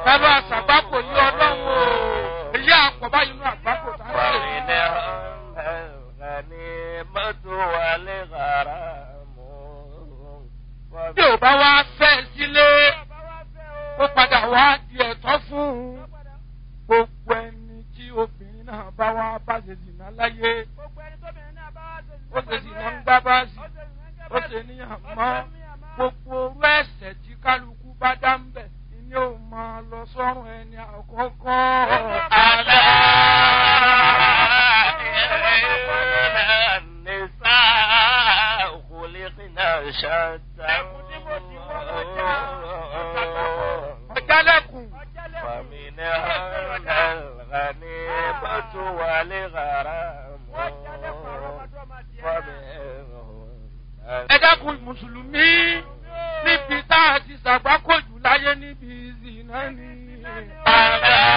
bàbá àṣàgbákò yí ọlọ́run o èyí àpọ̀ báyìí nínú àgbákò tá a ń ṣe. bí ò bá wá fẹ́ sílé ó padà wá di ẹ̀tọ́ fún un gbogbo ẹni tí obìnrin náà bá wá bá ṣe zìnà láyé ó ṣe zìnà ń gbá báàsì ó ṣe níyàn mọ́ gbogbo orú ẹ̀sẹ̀ tí kálukú bá dá ń bẹ̀ ni ó máa lọ sọ́run ẹni àkọ́kọ́. Àlá ọ̀jálẹ̀kùn ẹ dákun mùsùlùmí níbi tá a ti ṣàgbákòjù láyé níbi ìzìnà ni. Àlá